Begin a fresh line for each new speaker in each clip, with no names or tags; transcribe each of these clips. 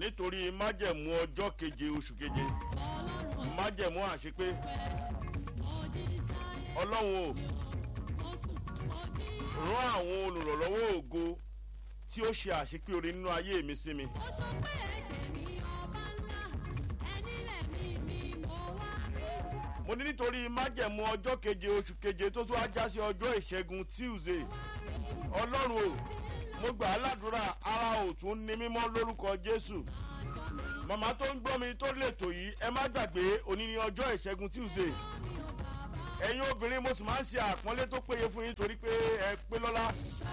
nítorí májẹ̀mú ọjọ́ keje oṣù keje májẹ̀mú àṣepé ọlọ́run o rán àwọn olùrànlọ́wọ́ ògo tí ó ṣe àṣepé orí nínú ayé mi sí mi. mo ní nítorí májẹ̀mú ọjọ́ keje oṣù keje tó tún á já sí ọjọ́ ìṣẹ́gun tuesday ọlọ́run o mo gbà á ládùúrà ara òtún ní mímọ́ lórúkọ jésù màmá tó ń gbọ́ mi tó lètò yìí ẹ má gbàgbé òní ní ọjọ́ ìṣẹ́gun tuesday ẹ̀yin obìnrin mo sì máa ń ṣe àpọ́nlé tó péye fún yín torí pé ẹ pé lọ́lá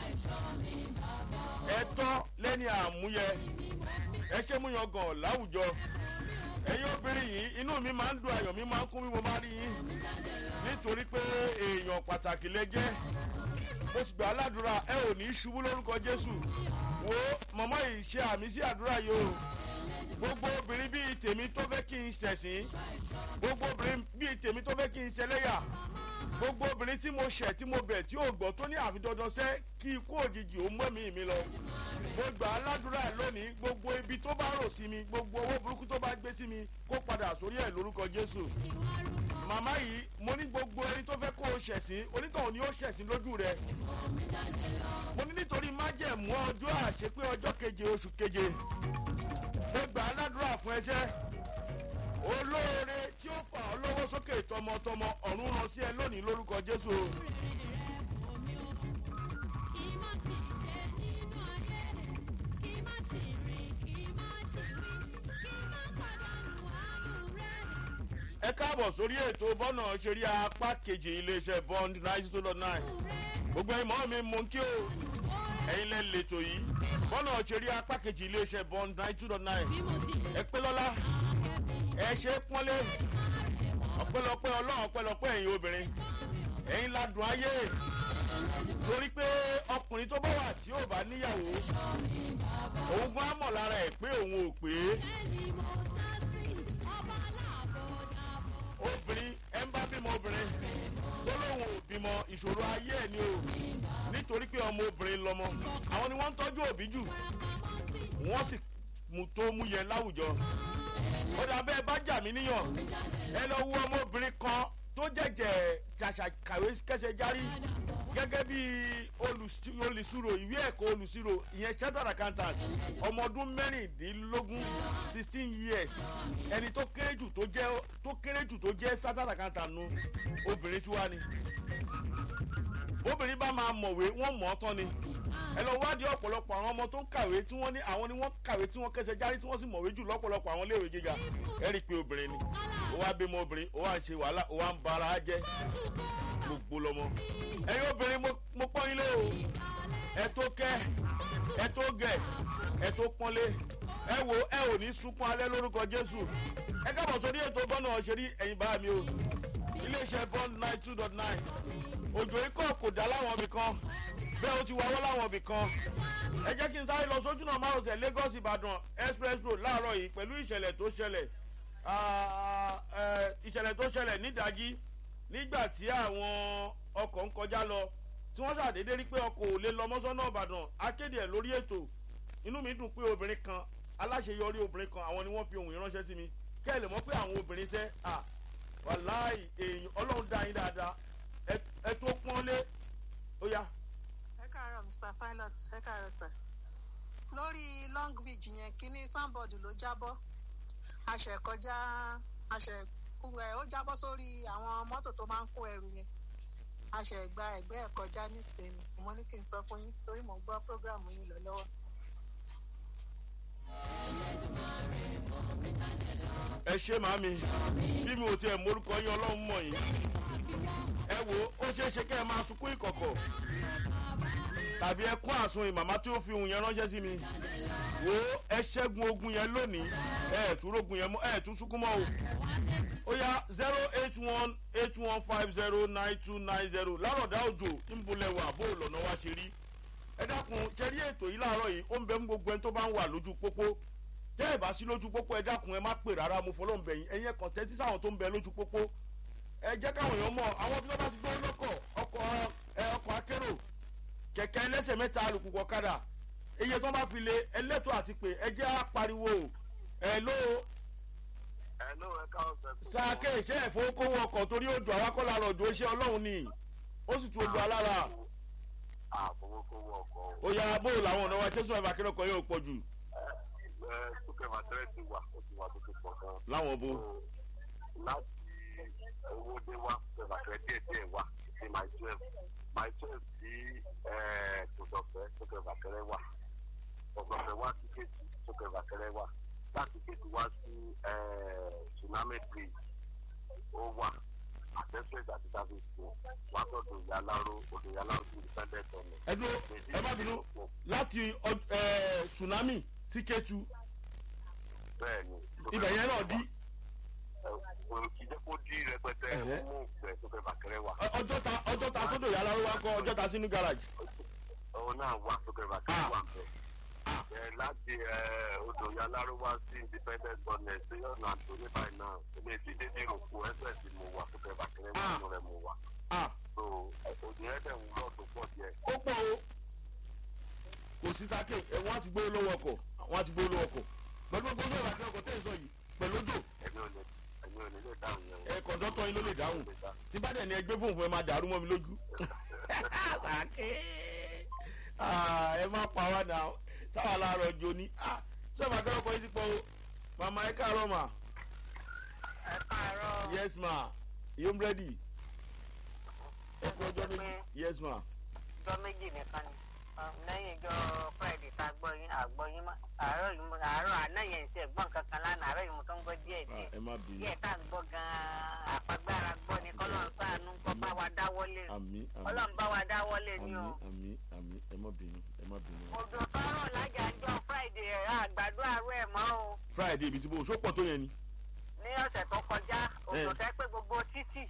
ẹ tọ́ lẹ́ni àmúyẹ ẹ ṣe mú yan gàn láwùjọ ẹ̀yin obìnrin yìí inú mi máa ń dùn ayọ̀ mi máa ń kún bí mo bá rí yín nítorí pé èèyàn pàtàkì lẹ jẹ́ mo sì gbà á ládùúrà ẹ ò ní í ṣubú lórúkọ jésù wo mọ̀mọ́ yìí ṣe àmì sí àdúrà yìí o gbogbo obìnrin bíi tèmi tó fẹ́ kí n ṣẹ̀sìn gbogbo obìnrin bíi tèmi tó fẹ́ kí n ṣẹlẹ́yà gbogbo obìnrin tí mo ṣẹ̀ tí mo bẹ̀ tí ò gbọ́ tó ní àfi dandan sẹ́ kí ikú òjijì ó mú ẹ̀mí mi lọ mo gbà á ládùúrà lónìí gbogbo ibi tó bá rò sí mi gbogbo owó burúkú tó bá gbé sí mi kó padà sórí ẹ̀ lórúkọ jésù màmá yìí mo ní gbogbo ẹni tó fẹ́ kó o ṣẹ̀sìn onítọ̀hún ni ó ṣẹ̀sìn lójú rẹ mo ní nítorí májẹ̀mú ọjọ́ àṣepé ọjọ́ keje oṣù keje mo gbà á ládùúrà fún ẹsẹ́ olóore tí ó fà ọ́ lọ́wọ́ sókè tọmọtọmọ ọ̀run ràn sí ẹ lónìí lórúkọ jésù. ẹ káàbọ̀ sórí ètò bọ́nà ṣeré apá kejì iléeṣẹ́ bond ninety two dot nine gbogbo ẹ̀mọ́ mi mú kí o ẹ̀yin lẹ́ lẹ́tọ̀ yìí bọ́nà ṣeré apá kejì iléeṣẹ́ bond ninety two dot nine ẹ pé lọ́lá ẹ ṣe pọ́nlé ọ̀pẹ́lọpẹ́ ọlọ́run ọ̀pẹ́lọpẹ́ ẹ̀yin obìnrin ẹ̀yin ládùn ayé torí pé ọkùnrin tó bá wà tí yóò bá níyàwó òun gan á mọ̀ lára ẹ̀ pé òun ò pé obìnrin ẹ ń bá bímọ obìnrin tó lóun ò bímọ ìṣòro ayé ẹ̀ ni o nítorí pé ọmọ obìnrin lọmọ àwọn ni wọ́n ń tọ́jú òbí jù wọ́n sì mú tó mú yẹn láwùjọ ó dà bẹ́ẹ̀ bá jà mí níyàn ẹ lọ wo ọmọbìnrin kan tó jẹ̀jẹ̀ ṣàṣà kàwé kẹsẹ̀ járí gẹ́gẹ́ bí olùsirò ìwé ẹ̀kọ́ olùsirò ìyẹn chartered accountant ọmọ ọdún mẹ́rìndínlógún sixteen years ẹni tó kéré jù tó jẹ́ tó kéré jù tó jẹ́ chartered accountant nu obìnrin tí wá ni obìnrin bá máa mọ̀wé wọ́n mọ̀ ọ́ tán ni ẹ lọ wádìí ọ̀pọ̀lọpọ̀ àwọn ọmọ tó ń kàwé tí wọ́n ní àwọn ni wọ́n kàwé tí wọ́n kẹsẹ̀ járí tí wọ́n sì mọ̀wé jù lọ́pọ̀lọpọ̀ àwọn iléèwé gíga ẹ rí i pé obìnrin ni ó wá bímọ obìnrin ó wá ń ṣe wàhálà ó wá ń ba ara jẹ́ gbogbo lọmọ ẹ̀yin obìnrin mo pọ́n yín lé o ẹ tó kẹ́ ẹ tó gẹ̀ ẹ tó pọ́nlé ẹ wo ẹ ò ní sunkún alẹ́ lórúkọ jésù ẹ kábọ̀ sórí ètò bọ́nà ọ̀ṣẹ́rí ẹ̀yin bá mi o iléeṣẹ́ bond nine two dot nine òjò ikọ̀ kò dá láwọn ibì kan bẹ́ẹ̀ ó ti wáwọ́ láwọn ibì kan ẹ jẹ́ kí n sáré lọ sójú náà márosẹ̀ lagos ìbàdàn express road láàárọ̀ yìí pẹ̀lú ìṣẹ̀lẹ̀ tó ṣẹlẹ̀ ìṣẹ̀lẹ̀ tó ṣẹlẹ̀ nídàájí nígbà tí àwọn ọkọ̀ ń kọjá lọ tí wọ́n ṣàdédé rí pé ọkọ̀ ò lè lọ mọ́sánná ìbàdàn akéde ẹ̀ lórí ètò inú mi dùn pé obìnrin kan aláṣeyọrí obìnrin kan àwọn ni wọ́n fi ohun ìránṣẹ́ sí mi kẹ́ ẹ̀ lè mọ̀ pé àwọn obìnrin ṣẹ́ à wàláì èèyàn ọlọ́run dá yín dáadáa ẹ tó pọ́nlé ó yá
ẹ káàárọ̀ mr pilot ẹ káàárọ̀ sir lórí long beach yẹn kínní sanbọọdù ló jábọ́ àṣẹ kọjá àṣẹ ẹ ó jábọ́ sórí àwọn mọ́tò tó máa ń kó ẹrù yẹn àṣẹ gba ẹgbẹ́ ẹ̀ kọjá nísìnyí mo ní kí n sọ fún yín torí mo gbọ́ program yín lọ lọ́wọ́.
ẹ ṣe màmí bí mi ò tiẹ̀ morúkọ yín ọlọ́run mọ̀ yín ẹ wo ó ṣeé ṣe kẹ́ ẹ máa sunkún ìkọ̀kọ̀ tàbí ẹ kún àsun ìmàmá tí ó fi ohun yẹn ránṣẹ́ sí mi wo ẹ ṣẹ́gun ogun yẹn lónìí ẹ tún rogun yẹn mọ́ ẹ tún sunkún mọ́ o ó yá zero eight one eight one five zero nine two nine zero lárọ̀dá òjò ńbọ̀lẹ̀wà bó lọ́nà wá ṣe rí ẹ dákun ṣe rí ètò yìí láàárọ̀ yìí ó ń bẹ ń gbogbo ẹni tó bá ń wà lójú pópó tẹ́ ẹ bá sí lójú pópó ẹ dákun ẹ má pè rárá mo fọlọ́ ń bẹ̀yìn ẹ̀yin ẹ̀kan tẹ́tí sáwọn tó ń bẹ lójú pópó ẹ jẹ́ káwọn èèyàn mọ̀ àwọn bí wọ́n bá ti gbọ́ lọ́kọ̀ ọkọ̀ ẹ ọkọ̀ akérò kẹ̀kẹ́ ẹlẹ́sẹ̀ mẹ́ta alùpùpù ọ̀kadà iye tó bá fi lé ẹlẹ́tọ̀ àti pé ẹ jẹ́ apariwo ẹ ló
ẹ ló ẹ káwọn fẹ́ kó.
sáàkè iṣẹ́ ìfowópamọ́ ọkọ̀ torí odò àwákọ́lá rọ̀jò iṣẹ́ ọlọ́run ni ó sì tu odò alára
àfọwọ́kọ́wọ́ ọkọ̀ o.
ó yára bó làwọn ọ̀nà wa tẹ́sán ẹ̀fà kí lọ́kọ̀ yóò pọ̀ jù
ẹ súnkẹ́ màtẹ́rẹ́ ti wà ó ti wà tó ti pọ̀ gan.
láwọn bo
So, láti owó dé wá súnkẹ́ màtẹ́rẹ́ díẹ̀ díẹ̀ wá sí my twelve my twelve sí tòdọ̀fẹ́ súnkẹ́ màtẹ́rẹ́ wà tòdọ̀fẹ́ wá sí kéjì súnkẹ́ màtẹ́rẹ́ wà láti kéjì wá sí tsunami bridge ó wà àtẹ́sẹ̀ àti service school wá sọ́dọ̀ ìyáláró odò ìyáláró sí independent ọ̀nà.
ẹ dúró ẹ má bínú láti ọ- ẹ, tsunami sí kétu
bẹ́ẹ̀ni.
ibẹ̀ yẹn náà dí
kò kì í jẹ́ kó dí rẹpẹtẹ
Ẹ̀hẹ́.
mú ìgbẹ́ tó fẹ́ bàkẹ́rẹ́ wà.
Ọ- ọjọ́ ta ọjọ́ ta sódò yàrá ló wá kọ́ ọjọ́ ta sínú garage
òun náà wà tó fẹ́ bàkẹ́rẹ́ wà bẹ́ẹ̀. ẹ láti ẹ odò yaláró wá sí independent government sí ọ̀nà àtòní báyìí náà ilé ìdílé ní ìròkù ẹsẹ̀ tí mo wà tó fẹ́ bàkẹ́rẹ́ wà nínú rẹ̀ mo wà.
ah
so òdì ẹ̀dẹ̀ ń lọ tó pọ̀ díẹ̀.
ó pọ̀ o kò sí sáké ẹ wọ́n á ti gbé lówó ọkọ̀ wọ́n á ti gbé lówó ọkọ̀ pẹ̀lú gbogbo ọjọ́ ìbàdàn ọkọ̀ tẹ̀ ń sọ yìí pẹ̀lú odò
ẹ̀mí ò lè ẹ̀mí ò lè lè dáhùn yẹn.
ẹ kọ̀ǹdọ́tọ̀ yín ló lè dáhùn tí bá dẹ̀ ní ẹgbẹ́ fóun fún ẹ máa dàrú mọ́ mi lójú. sáké Ah, ẹ má pa wá náà sáwà láàárọ̀ ọjọ́ ní ṣé màá kẹ́rọ̀ kọ́ yín sí pọ̀ o màmá ẹ káàárọ̀ mà
ẹ káàárọ̀
yes ma yóò ready ẹ kú ọjọ́ méjì yes ma
ọjọ́ méjì nìkan ni Um, lẹ́yìn ìjọ friday tá a gbọ́ yín àgbọ̀ yín mọ́ àárọ̀ yìí mo àárọ̀ àná yẹn ṣe gbọ́n kankan lánàá àárọ̀ yìí mo tó ń gbọ́ díẹ̀
Ah,
díẹ̀
ẹ má bínú
díẹ̀ tá à ń gbọ́ gan-an àpagbára gbọ́ ni kọ́lọ́n sáànù kọ́ bá wa dáwọ́lé
àmì àmì
kọ́lọ́n bá wa dáwọ́lé ni
àmì
o.
àmì àmì ẹ má bínú ẹ má bínú.
òjò tọrọ lájà ń jọ friday ẹ̀ àgbàdo àárọ̀ ẹ̀ mọ́ o
friday ibi tí mo ṣó pọ̀ tó yẹn ni.
ní ọ̀sẹ̀ tó kọjá òjò
Eh.
tẹ́ pé gbogbo títì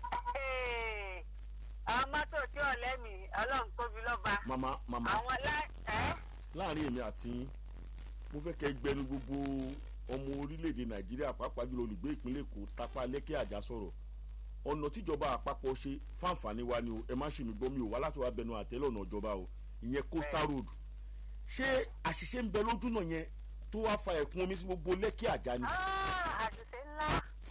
Hey! àwọn mọ́tò tí ò lẹ́mìí ọlọ́run tóbi lọ́ba
màmá màmá
àwọn lá ẹ́
láàrin èmi àti yín mo fẹ́ kẹ́ gbẹnu gbogbo ọmọ orílẹ̀-èdè nàìjíríà pàápàá jùlọ olùgbé ìpínlẹ̀ èkó tápá lẹ́kẹ́ àjà sọ̀rọ̀ ọ̀nà tíjọba àpapọ̀ ṣe fáǹfààní wa ni o ẹ má ṣe mí gbọ́ mi ò wá láti wá bẹnu àtẹ́lẹ̀ ọ̀nà ìjọba o ìyẹn coastal road ṣé àṣìṣe ń bẹ lójú náà yẹn tó wá fa ẹ̀kún omi sí gbogbo lẹ́kẹ́ àjà ni.
Ah, àṣìṣe ńlá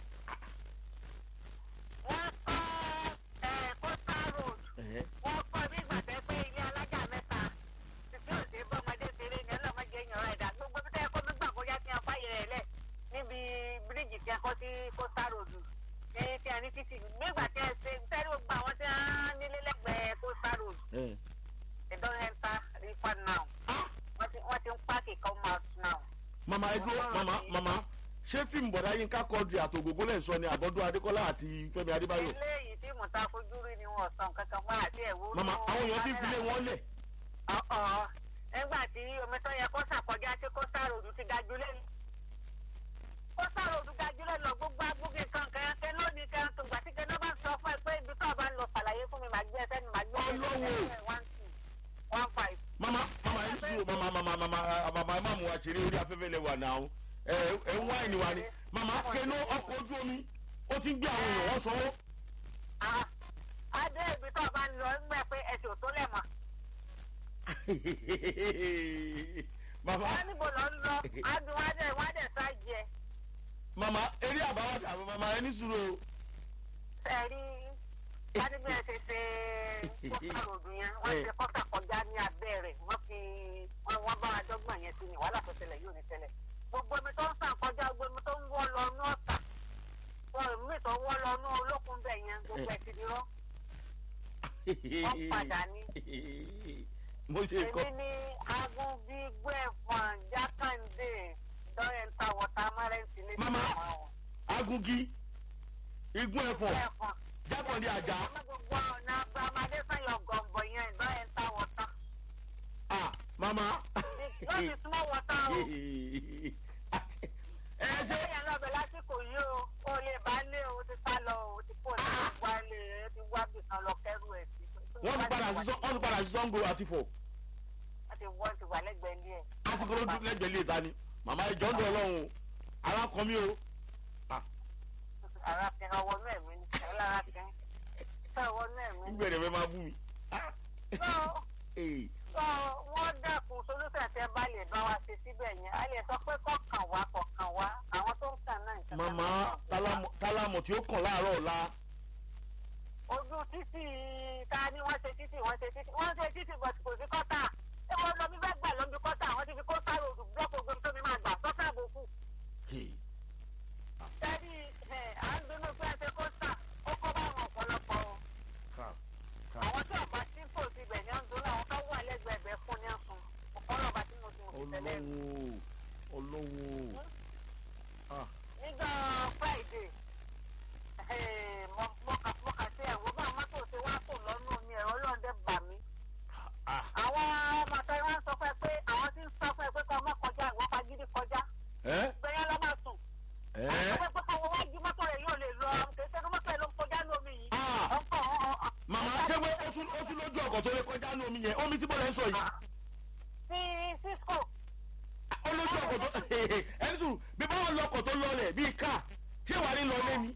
wọ́n kọ́ ẹ̀ coastal road
Ẹ̀hẹ́.
wọ́n kọ́ bí ìgbà tẹ́ pé ilé alájà mẹ́ta títí òsè bọ́mọdé ṣeré ní ọlọ́mọdé èèyàn rẹ̀ dà gbogbo bí tẹ́ kó mi gbà kó yá tí wọ́n fàyè rẹ̀ lẹ̀ níbi bíríìjì tí a kọ́ sí coastal road ní tí a ní títì nígbà tí a ṣe sẹ́rí gbogbo àwọn tí wọ́n nílé lẹ́gbẹ̀ẹ́ coastal road
Ẹ̀.
they don enter river now wọ́n ti wọ́n ti ń páàkì come out now.
màmá ẹ dúró màmá màmá ṣé fíìmù bọ̀dá yín ká kọ́ọ̀dù àtògógó lẹ́ ń sọ ni àbọ̀dún adékọ́lá àti fẹ́mi adébáyọ̀
eléyìí tí mo ta fojú rí ni wọn sàn kankan fún àti ẹ̀wọ́.
màmá àwọn èèyàn ti fi lé wọn lẹ̀
ọ̀ọ́ nígbà tí omi tó yẹ kó sàkọjá tí kósà ròdù ti ga jù lẹ́nu. kósà ròdù ga jù lẹ́nu gbogbo agbóge kan kẹ́kẹ́ lónìí kan tó gbà tí kẹ́kẹ́ bá sọ fún ẹ pé ibi tó o bá ń lọ ṣàlàyé fún mi màá gbé ẹsẹ̀ ni màá gbé ẹsẹ̀
Ọlọ́wọ́.
one two one five.
mama mama ẹ sùúrù mama mama mama ah, mama ẹ má mú wa ṣeré orí afẹ́fẹ́ lẹ wà náà ẹ ẹ ń wáìnì wa ni mama kẹnu ọkọ̀ ojú omi ó ti ń gbé àwọn èèyàn wọ́n sanwó.
Ah, adé ibi tó o bá ń lọ ń gbẹ pé ẹsẹ̀ ò tó lẹ̀ mọ́.
mama
wọ́n níbo lọ ń lọ adùn wá dẹ̀ wá dẹ̀ sá jẹ.
mama eré àbáwọ̀dà àbọ̀ mama ẹ ní sùúrù o.
ẹ̀rí kádìbí ẹ̀ ṣe ṣe kọ́sà ròdù yẹn wọ́n ṣe kọ́sà kọjá ní abẹ́ rẹ̀ wọ́n fi wọ́n wọ́n bá adọ́gbọ̀n yẹn sí ni wàhálà tó ṣẹlẹ̀ yóò ní ṣẹlẹ̀ gbogbo omi tó ń sàn kọjá gbogbo omi tó ń wọ́ lọ ní ọ̀tà wọn mi tó wọ́ lọ ní olókun bẹ̀ yẹn gbogbo ẹ̀ ti di rọ́ wọ́n padà ní.
mo ṣe kọ́
èmi ní agunbí gbẹ̀fọ̀n jákàndé dọ́yẹ̀ntà wọ̀tá márẹ́ǹtì ní
Mama. agungi igun ẹ̀fọ̀n
gbẹ̀fọ̀n
jákàndé àjà
gbogbo ọ̀nà agbámadé sanyọ̀ gọ̀ǹbọ̀ yẹn dọ́yẹ̀ntà wọ̀tá.
ah mama.
wọ́n ti súnmọ́ wọ́tá o.
ẹ ṣe
ṣé yẹn lọ́bẹ̀ lásìkò yìí o o lè bá lé o ti sá lọ o ti kó o ti wá lé e ti wá bì kan lọ kẹ́rù ẹ̀ sí.
wọ́n ti padà sí sọ́- wọ́n ti padà sí sango àti fọ̀
wọ́n ti wọ́n ti wà lẹ́gbẹ̀ẹ́ ilé ẹ̀.
lásìkò ló dún lẹ́gbẹ̀ẹ́ lè ta ni màmá ìjọ ń dọ̀ ọlọ́run ara kan mi o
ara fi hàn wọnú ẹ̀mí ni ọlára fi hàn fẹ́ wọnú ẹ̀mí ni.
nígbẹ̀rẹ̀ fẹ́ máa bú mi.
Tó-
Ee,
tó wọ́n dẹ́kun solúfẹ̀ tẹ́ bá lè bá wa ṣe síbẹ̀ yẹn a lè sọ pé kọ̀ọ̀kan wá kọ̀ọ̀kan wá
tí ó kàn láàárọ̀ ọ̀la
ojú títì ta ni wọ́n ṣe títì wọ́n ṣe títì wọ́n ṣe títì bọ̀t kò sí kọ́tà ẹ wọ́n lọ bí bẹ́ẹ̀ gbà lọ́bi kọ́tà wọ́n ti fi kọ́tà ròdù blọ́ọ̀kì ogun tó mi máa gbà sọ́tà àbòkù.
Hey,
sẹ́rí à ń dunú pé ẹ ṣe kọ́tà ó kọ́ bá àwọn ọ̀pọ̀lọpọ̀ o.
ká- ká.
àwọn tí ọ̀pá tí kò sí ibẹ̀ ni ó ń dunú àwọn tó wà lẹ́gbẹ̀ẹ́gbẹ́ fún ní ọ̀sùn ọ̀pọ̀lọpọ̀ tí mo ti mọ̀ sí tẹ́lẹ̀ rí.
olówó olówó Ah,
nígbà friday eh, mo- mo kà mo kà sí ẹ̀wọ́ bá mọ́tò ṣe wá kò lọ́nà mi ẹ̀rọ lọ́ọ̀dẹ́ bà mí.
ah,
àwọn ọmọ tó wá ń sọ fún ẹ pé àwọn tí ń sọ fún ẹ pé kọ́ ọmọ kọjá ìwọ́n fagídí kọjá
ẹ́
gbẹ̀yìn lọ́ máa sùn.
ẹ́
àwọn pé pé kọ́ wájú mọ́tò rẹ̀ yóò lè lọ kì í ṣe mọ́tò rẹ̀ ló ń kọjá lómi yìí.
Ah.
ọkọ̀ ọ̀
màmá ṣé wé ó tún ó tún lójú ọkọ̀ tó lè kọjá ní omi yẹn omi tí bọ́lá ń sọ yìí
sí cisco
ó lójú ọkọ̀ tó ẹni tù bí báwọn lọkọ̀ tó lọlẹ̀ bíi ká ṣé wàá ní lọlé ni.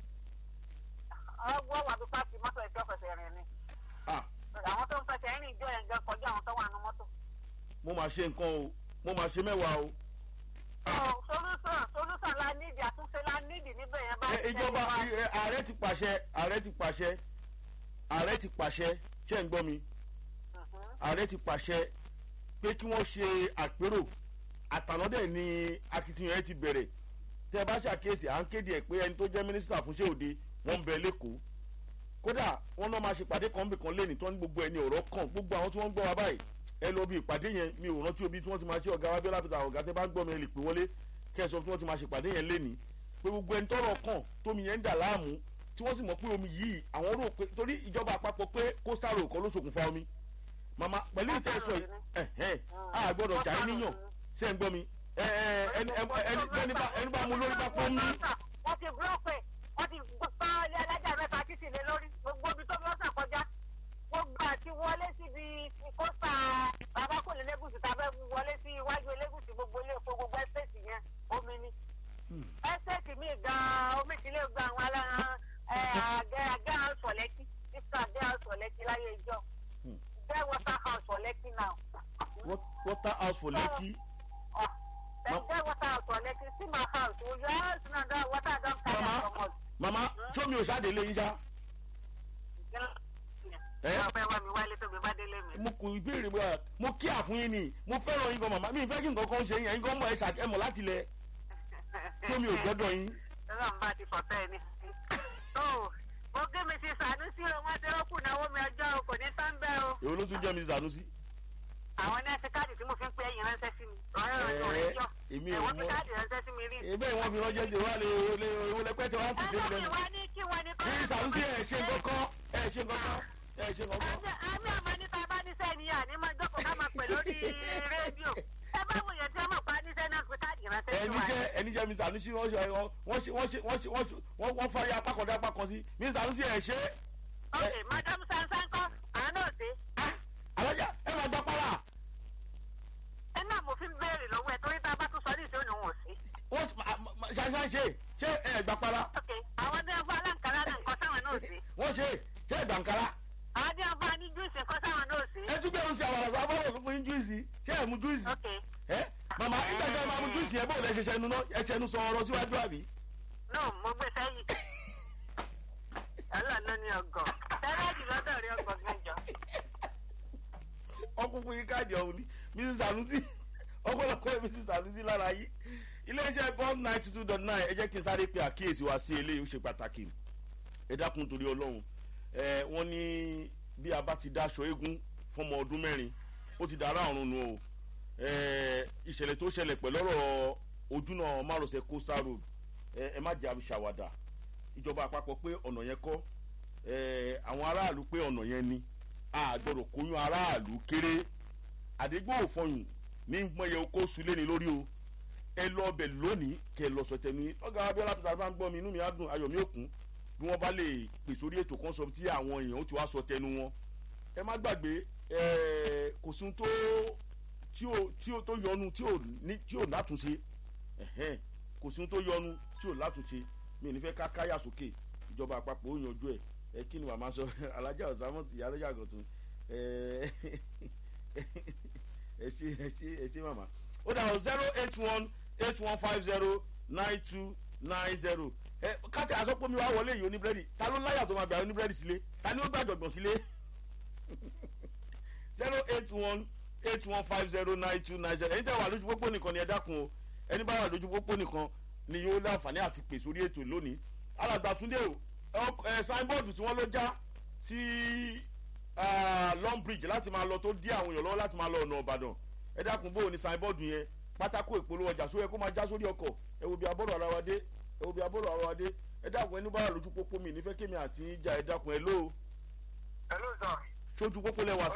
ọgbọ́n wà bí pàṣẹ mọ́tò ìjọ fẹsẹ̀ rìn ni.
Ah,
àwọn tó ń fẹsẹ̀ rìn ìjọ yẹn gan kọjá àwọn tó wà nù mọ́tò.
mo máa ṣe nǹkan o mo máa ṣe mẹ́wàá o.
solúsàn solúsàn la nídìí àtúnṣe la nídìí níbẹ̀ yẹn bá
Ẹ, ìjọba ẹ, ààrẹ ti pàṣẹ ààrẹ ti pàṣẹ ààrẹ ti pàṣẹ ṣé ń gbọ́ mi ààrẹ ti pàṣẹ pé kí wọ́n ṣe àpérò àtànádẹ̀ ni akitiyan ẹ ti bẹ̀rẹ̀ tẹ́ ẹ bá ṣàkíyèsí à ń kéde ẹ̀ pé ẹni tó jẹ́ mínísítà fún ṣé òde wọ́n ń bẹ lẹ́kọ̀ọ́ kódà wọ́n náà máa ṣe ìpàdé kan bìkan lẹ́nìí tó ń gbogbo ẹni ọ̀rọ̀ kan gbogbo àwọn tí wọ́n ń gbọ́ wa báyìí ẹ lọ bí ìpàdé yẹn mi ò rántí obi tí wọ́n ti máa ṣe ọ̀gá wa bí ọlápẹ̀tà ọ̀gá tẹ́ bá ń gbọ́ mi ẹ lè pè wọlé kẹ́ ẹ sọ tí wọ́n ti máa ṣe ìpàdé yẹn lẹ́nìí pé gbogbo ẹni tọ́rọ̀ kàn tómi yẹn ń dà láàmú tí wọ́n sì mọ̀ pé omi yìí àwọn rò pé torí ìjọba àpapọ̀ pé coastal road kan ló ṣokùnfà omi màmá pẹ̀lú ìtẹ́sọ̀ yìí ẹ̀hẹ́n a gbọ́dọ̀ jà í níyàn ṣé ń gbọ́ mi ẹ ẹ ẹni ẹni ẹni bá ẹni bá mu lórí bá pọ́n mí.
wọ́n ti búrọ́pẹ̀ wọ́n ti gbọ́ ilé alájà mẹ́ta títì lé lórí gbogbo ibi tó bí wọ́n sàn kọjá gbogbo àti wọlé síbi kósta bàbá kò lè lẹ́gùsì tàbí wọlé sí iwájú elégùsì gbogbo ilé epo gbogbo ẹ́sẹ̀tì yẹn omi ni ẹ́sẹ̀tì míì gan-an omi ti lè gba àwọn aláran àgẹ́ àgẹ́ house for lẹ́kì títí àgẹ́ house for lẹ́kì láyé ìjọ jẹ́ water house for lẹ́kì now.
water house for lekki.
Dem get water house for lẹ́kì see my house o your house na don water don carry am
mama
comot.
mama sómi ò ṣáde lé yín ṣá. ẹ
wọ́n fẹ́ wá mi wálé tó mi bá délé mi.
mo kò ìbéèrè bóyá mo kí àfún yín ni mo fẹ́ràn yín gan màmá mi ìfẹ́ kí nǹkan kan ṣe yín ẹ̀yin gan mọ̀ ẹ̀ ṣà ẹ̀ mọ̀ láti lẹ̀ sómi ò gbọ́dọ̀ yín.
Ọlọ́run bá ti fọ̀tẹ́ ẹni. Tó mo gé mi sí Sànúsí o, wọ́n ti rọ́pù náwó mi ọjọ́ o, kò ní tán bẹ́ẹ̀ o.
èwo ló tún jẹ́ mi sànúsí.
Àwọn nẹ́ẹ̀sì káàdì tí mo fi ń pe ẹ̀yìn ránṣẹ́ sí mi. Ọ̀rẹ́ rẹ̀ ò rẹ̀ jọ.
èmi ò
Ẹ̀wọ́n fi
mọ̀
káàdì ránṣẹ́ sí mi rí.
ebe ìwọ́n fi ránṣẹ́ ṣe wá lé lé owó lẹ́pẹ́ tí wọ́n á fi dé
Ẹgbẹ́ mi
lẹ́nu.
wá ní kí wọ́n ní kọ́.
ní sànúsí ẹ̀ ṣe nǹkan ẹ̀ ṣe nǹkan ẹ̀ ṣe nǹkan.
Àmì àmọ́ níta bá níṣẹ́ ni àní máa jókòó ká máa pè lórí rédíò. Ẹ bá wòye tí wọ́n mọ̀ pa níṣẹ́ náà fi káàdì ránṣẹ́ sí
ẹni
wa.
jẹ́ ẹni jẹ́ mi sànúsí wọ́n ṣe wọ́n ṣe wọ́n ṣe wọ́n ṣe wọ́n ṣe wọ́n wọ́n fari apá kan dé apá kan sí mi sànúsí ẹ̀ ṣe
Ok, Madam Sansan kọ́, àwọn náà ṣe.
alájà ẹ máa gbá pálá
Ẹ náà mo fi ń béèrè lọ́wọ́ ẹ torí tá a bá tún sọ ní ìṣòro òun ò sí.
wọ́n ṣàṣà ṣe ṣé ẹ gbá pálá
Ok, àwọn tí wọ́n fún aláǹkárá náà nǹkan táwọn náà ṣe.
wọ́n ṣe ṣé ẹ gbàǹkárá
àwọn tí wọ́n fún ní júùsì nǹkan táwọn náà ṣe.
ẹ tún bẹ̀rù sí àwọn àgbà bọ́ọ̀lù fún yín júìsì ṣé ẹ mú júìsì
Ok,
ẹ màmá nígbà tí ẹ máa mú júìsì ẹ bóòlù ẹ ṣẹṣẹ nu náà ẹ ṣẹnu sọ ọ̀rọ̀ síwájú àbí.
no, mo gbé sẹ́yìn. Ọlọ́run ní ọgọ̀. Tẹ́lẹ̀jì lọ́dọ̀ rí ọgọ̀ gẹ́jọ.
ọkùnkùn yìí káàdì ọ̀hún ni mrs sanusi ọ̀pọ̀lọpọ̀ ẹ̀ mrs sanusi lára yìí iléeṣẹ́ bond ninety two dot nine ẹ jẹ́ kí n sáré pe àkíyèsí wa sí eléyìí ó ṣe pàtàkì ẹ dákun torí ọlọ́run ẹ wọ́n ní bí a bá ti dáṣọ eégún fọmọ ọdún mẹ́rin ó ti dára ọ̀run nu o ẹ ìṣẹ̀lẹ̀ tó ṣẹlẹ̀ pẹ̀lú ọ̀rọ̀ ojúnà márosẹ̀ coastal road ẹ ẹ má jẹ́ àṣàwàdà ìjọba àpapọ̀ pé ọ̀nà yẹn kọ́ ẹ àwọn aráàlú pé ọ̀nà yẹn ni àgbọ̀dọ̀ kóyún aráàlú kéré àdégbò òfọyùn ní mọ̀yẹ oko sulé ni lórí o ẹ lọ ọbẹ̀ lónìí kẹ lọ sọ tẹnu yín ọgá abiola tó sábà ń gbọ́ mi inú mi á dùn ayọ̀ mi ò kún bí wọ́n bá lè pè sórí ètò kan sọ tí àwọn èèyàn ó ti wá sọ tẹnu wọn ẹ má gbàgbé ẹ kò sún tó tí ò tí ò tó yọnu tí ò ní tí ò látúnṣe ẹ̀hẹ́n kò sún tó yọnu tí ò látúnṣe mi ò ní fẹ́ ká káyà sókè ìjọba àpapọ̀ ó yanjú ẹ̀ ẹ kí ni màmá sọ alájà ọ̀sámọ̀ ìyá alájà àgọ̀tún ẹ ẹ ṣe ẹ ṣe ẹ ṣe màmá ó dà o zero eight one eight one five zero nine two nine zero ẹ káàtì àsọpọ̀ mi wá wọlé yìí oníbírẹ́dì ta ló láyà tó máa gbà oníbírẹ́dì sílé ta ni ó gbàjọ̀gbọ̀n sílé zero eight one eight one five zero nine two nine zero ẹni tẹ́ wà lójú pópó nìkan ni ẹ dákun o ẹni bá wà lójú pópó nìkan ni yóò láǹfààní àti pè sórí ètò lónìí alàgbà túndé o ẹ signboard tí wọ́n ló já sí long bridge láti máa lọ tó dí àwọn èèyàn lọ́wọ́ láti máa lọ ọ̀nà ọ̀bàdàn ẹ dákun bó o ní signboard yẹn pátákó ìpolówó ọjà sóyẹ kó máa já sórí ọkọ̀ ẹ wo bí abọ́rọ̀ ara wa dé ẹ wo bí abọ́rọ̀ ara wa dé ẹ dákun ẹni bá wà lójú pópó mi nífẹ̀ẹ́ kémi àti ìjà ẹ dákun ẹ lóo
hello sir.
sójú pópó lẹ́wà